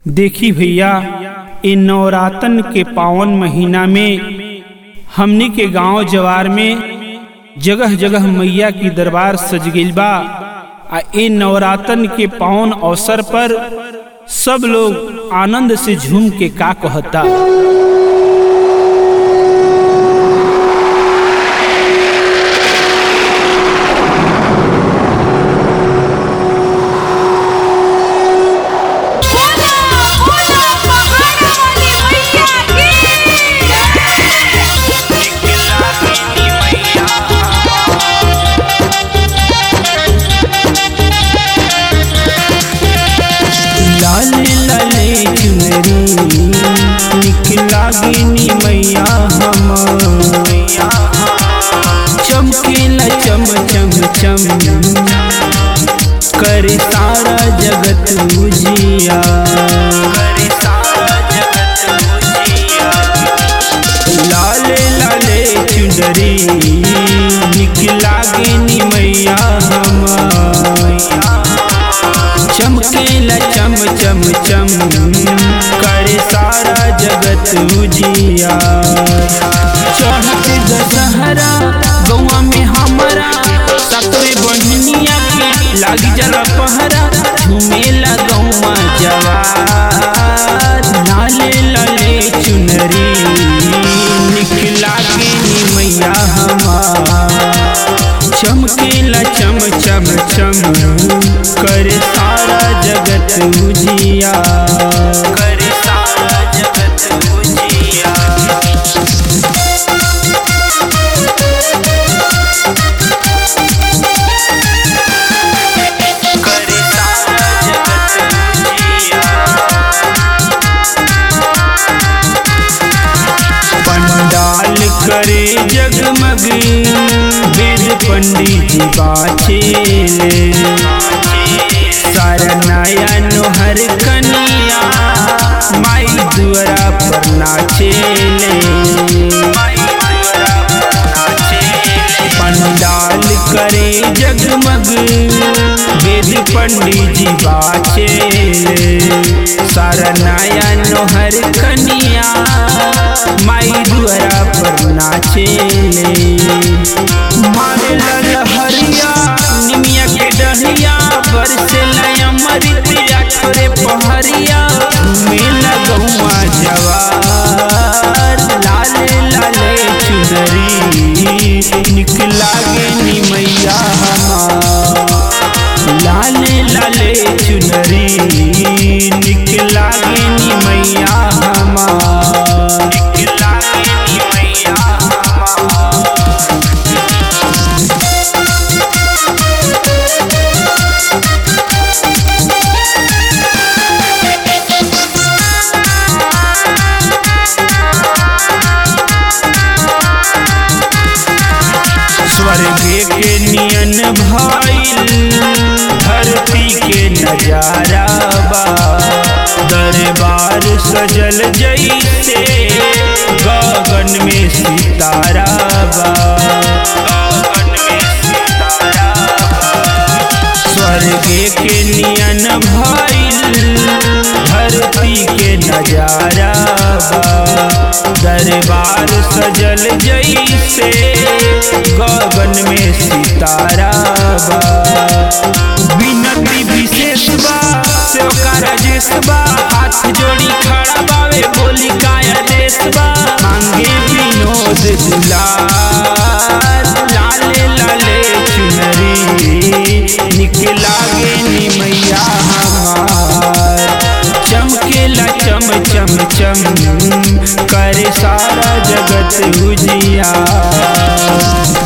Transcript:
देखी भैया इ नवरातन के पावन महीना में हमनी के गांव जवार में जगह जगह मैया की दरबार सज गइल बा आ इ नवरातन के पावन अवसर पर सब लोग आनंद से झूम के का कहता बोला बोला पहाड़ वाली मैया की लाले लाले चुनरी निकला गिनी मैया हम चमकेला चम चम चम कर सारा जगत उजिया लाले लाले चुनरी निकला गिनी मैया हम चमकेला चम चम चम करे सारा जगत उजिया चढ़त दशहरा गौआ में हमारा सकरे बहनिया के लागी जरा पहरा झूमेला गौआ जवार नाले लाले चुनरी निकला के नी मैया हमार चमकेला चम चम चम कर सारा जगत उजिया कर सारा जगत उजिया कर सारा जगत उजिया पंडाल करे जगमग वेद पंडित जी बाचेले सारा नया नोहर कनिया माई दुआरा पर नाचेले पंडाल करे जगमग वेद पंडित जी बाचेले सारा नया नोहर कनिया माई दुआरा पर नाचेले मारे लहरिया निमिया के डहरिया बरसे अमृतिया छोरे पहरिया मेला गौआ जवार लाले लाले चुनरी निकला गे नी मैया हमार लाले लाले चुनरी निकला गे नी मैया हमार निकला गे नी मैया हमार स्वर्ग के नियन भइल धरती के नजारा बा दरबार सजल जैसे गगन में सितारा बा गगन में सितारा बा स्वर्ग के नियन भइल धरती के नजारा बा दरबार सजल जैसे गगन में सितारा बा विनती विशेष बा सेवका राजेश बा हाथ जोड़ी खड़ा बावे बोली काया देश बा मांगे विनोद दुलार लाले लाले चुनरी निकला गे नी मैया हमार चमकेला चम चम चम करे सारा जगत उजिया